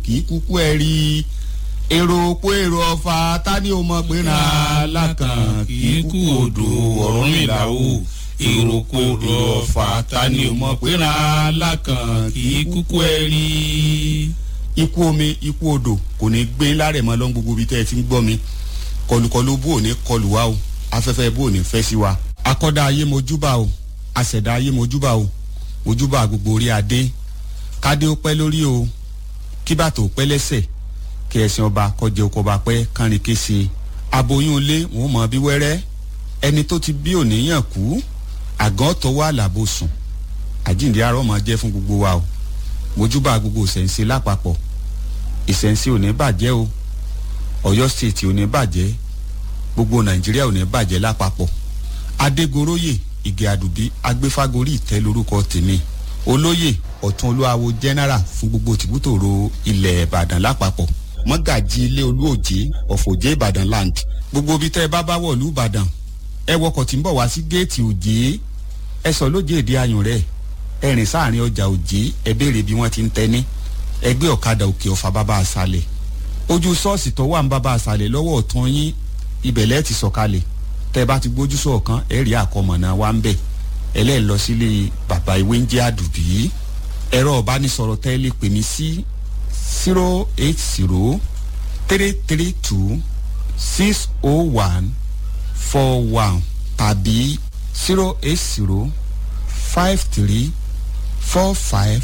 kì í kúkú ẹ rí i èrò òpó èrò ọ̀fà tani ò mọ̀ pé ra lákàn kì í kú odò Ọ̀rúnmìlà o èrò òpó èrò ọ̀fà tani ò mọ̀ pé ra lákàn kì í kúkú ẹ rí i. ikú omi ikú odò kò ní gbé lárẹ̀ mọ́ lọ́n gbogbo ibi tẹ́ ẹ ti ń gbọ́ mi kọlùkọlù bó ò ní kọlù wa o afẹ́fẹ́ bó ò ní fẹ́ sí wa. akọ́dá ayé mojúbà o àṣẹ̀dá ayé mojúbà o mojúbà gbogbo orí adé kádé ó pẹ́ lórí o kíbàtò pẹ́ lẹ́sẹ̀ kí ẹ̀sìn ọba kọjá oko ọba pẹ́ kánrin kése aboyún ilé wọn mọ bí wẹ́rẹ́ ẹni tó ti bí òníyàn kú àgàn tó wà lábò sùn àjíǹde arọ́ máa jẹ́ fún gbogbo wa o mojúbà gbogbo ìṣẹ̀ǹsẹ̀ lápapọ̀ ìṣẹ̀ǹsẹ̀ ò ní bàjẹ́ o Ọ̀yọ́ state ò ní bàjẹ́ gbogbo Nàìjíríà ò ní bàjẹ́ lápapọ̀ Adégoróyè Ìgè Àdùbí agbéfágorí ìtẹ́ lórúkọ tèmi olóyè ọ̀tún olúwawo general fún gbogbo tìbútòrò ilẹ̀ Ìbàdàn lápapọ̀ mọ́gàjì ilé olúòjé ọ̀fọ̀jẹ́ ìbàdàn land gbogbo ibi tẹ́ ẹ bá bá wọ̀lú ìbàdàn ẹ wọkọ̀ tí ń bọ̀ wá sí géètì òjé ẹ sọ lójé èdè ayùn rẹ̀ ẹ rìn sáàrin ọjà òjé ẹ béèrè bí wọ́n ti ń tẹ́ni ẹ gbé ọ̀kadà òkè ọ̀fà bàbá àṣàlẹ̀ ojú ṣọ́ọ̀ṣì tó wà ń bàbá àṣàlẹ̀ lọ́wọ́ ọ̀tún yín ibẹ̀ lẹ́ẹ̀ ti sọ̀kalẹ̀ tẹ́ ẹ bá ti gbójú sọ̀kan ẹ rí àkọmọ̀nà wa ń bẹ̀ ẹ lẹ́ẹ̀ lọ sílé bàbá ìwé ń jẹ́ àdùbí ẹ̀rọ ọ̀bánisọ̀rọ̀ tẹ́ ẹ lè pè mí sí zero eight zero three three two six oh one four one tàbí zero eight zero five three four five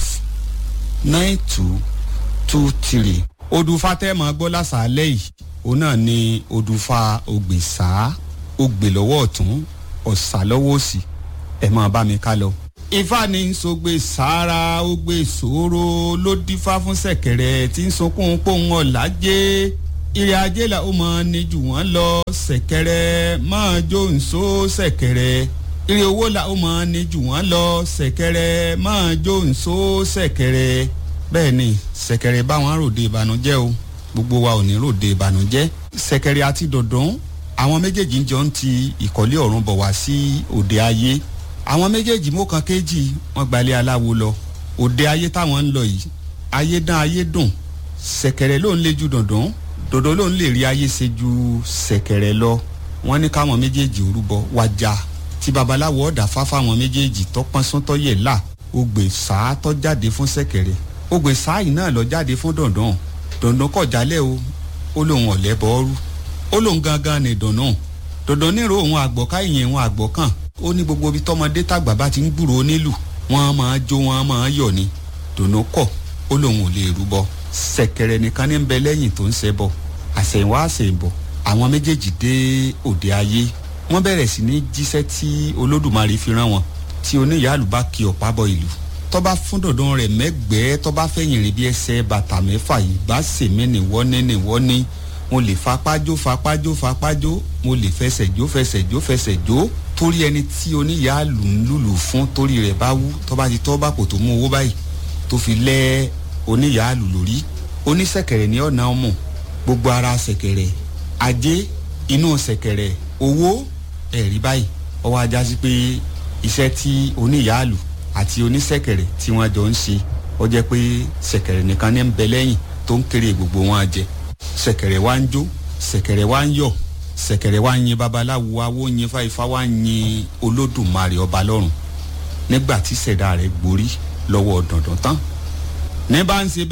nine two two three. odùfà tẹ́ẹ̀mọ́ gbọ́ lásàálẹ̀ yìí òun náà ni odùfà ògbèsà ògbè lọ́wọ́ ọ̀tún ọ̀sà lọ́wọ́ òsì ẹ̀ máa bá mi ká lọ ifá ní sọgbẹ sára ó gbé sòro ló dífá fún ṣẹ̀kẹ̀rẹ̀ tí ń sunkún pòun ọ̀làjé ìrì ajé là ó máa ní jù wọ́n lọ ṣẹ̀kẹ̀rẹ̀ máa jó nsó ṣẹ̀kẹ̀rẹ̀ ìrì owó là ó máa ní jù wọ́n lọ ṣẹ̀kẹ̀rẹ̀ máa jó nsó ṣẹ̀kẹ̀rẹ̀ bẹ́ẹ̀ ni ṣẹ̀kẹ̀rẹ̀ báwọn ròde ìbànújẹ́ o gbogbo wa ò ní ròde ìbànújẹ́ ṣẹ̀kẹ̀rẹ̀ àti dọ̀dún àwọn méjèèjì ń jọ ń ti ìkọ́lé ọ̀run bọ̀ wá sí òde ayé àwọn méjèèjì mú kan kéjì wọn gbalẹ̀ aláwo lọ òde ayé táwọn ń lọ yìí ayé dán ayé dùn ṣẹ̀kẹ̀rẹ̀ ló ń lé ju dùndún dòdò ló ń lè rí ayé ṣe ju ṣẹ̀kẹ̀rẹ̀ lọ wọn ní káwọn méjèèjì orúbọ wájà tí babaláwo ọ̀dà fáfá àwọn méjèèjì tọpọ́n súntọ́ yẹ̀ là ògbè sáà tọ́ jáde fún ṣẹ̀kẹ̀rẹ̀ ògbè sáà yìí náà lọ jáde fún dùndún dùndún kọ̀ jálẹ̀ o ó lóun ọ̀lẹ́ bọ́ọ́rú ó lóun gangan ní dùndún dùndún nírò òun àgbọ̀ká ìyẹn òun àgbọ̀kàn ó ní gbogbo ibi tọmọdé tàgbà bá ti ń gbúrò onílù wọn máa jó wọn máa yọ̀ ni dùnú kọ̀ ó lóun ò lè rúbọ ṣẹ̀kẹ̀rẹ̀ nìkan ní ń bẹ lẹ́yìn tó ń ṣẹbọ àṣẹ̀yìnwá àṣẹ̀yìnbọ̀ àwọn méjèèjì dé òde ayé wọ́n bẹ̀rẹ̀ sí ní jíṣẹ́ tí olódùmarè fi rán wọn tí oníyàálù bá kí ọ̀pá bọ ìlú tọ́ba fún dọ̀dọ̀ rẹ̀ mẹ́gbẹ́ẹ́ tọ́ba fẹ̀yìn rìn bí ẹsẹ̀ bàtà mẹ́fà yìí bá sèmí nìwọ́ní nìwọ́ní mo lè fapájó fapájó fapájó mo lè fẹsẹ̀ jó fẹsẹ̀ jó fẹsẹ̀ jó torí ẹni tí oníyàálù ń lùlù fún torí rẹ̀ bá wú tọ́ba ti tọ́ bá kò tó mú owó báyìí tó fi lẹ́ oníyàálù lórí oníṣẹ̀kẹ̀rẹ̀ ní ọ̀nà ọmọ gbogbo ara ṣẹ̀kẹ̀rẹ̀ ajé inú ṣẹ̀kẹ̀rẹ̀ owó ẹ̀rí báyìí ọwọ́ ajá sí pé iṣẹ́ tí oníyàálù àti oníṣẹ̀kẹ̀rẹ̀ tí wọ́n jọ ń ṣe ó jẹ́ pé ṣẹ̀kẹ̀rẹ̀ nìkan ní ń bẹ lẹ́yìn tó ń kéré gbogbo wọn jẹ ṣẹ̀kẹ̀rẹ̀ wá ń jó ṣẹ̀kẹ̀rẹ̀ wá ń yọ̀ ṣẹ̀kẹ̀rẹ̀ wá ń yin babaláwo awo yin fáifá wá ń yin olódùmarè ọba lọ́run nígbà tí ṣẹ̀dá rẹ̀ gborí lọ́wọ́ dandan tán ní bá ń ṣe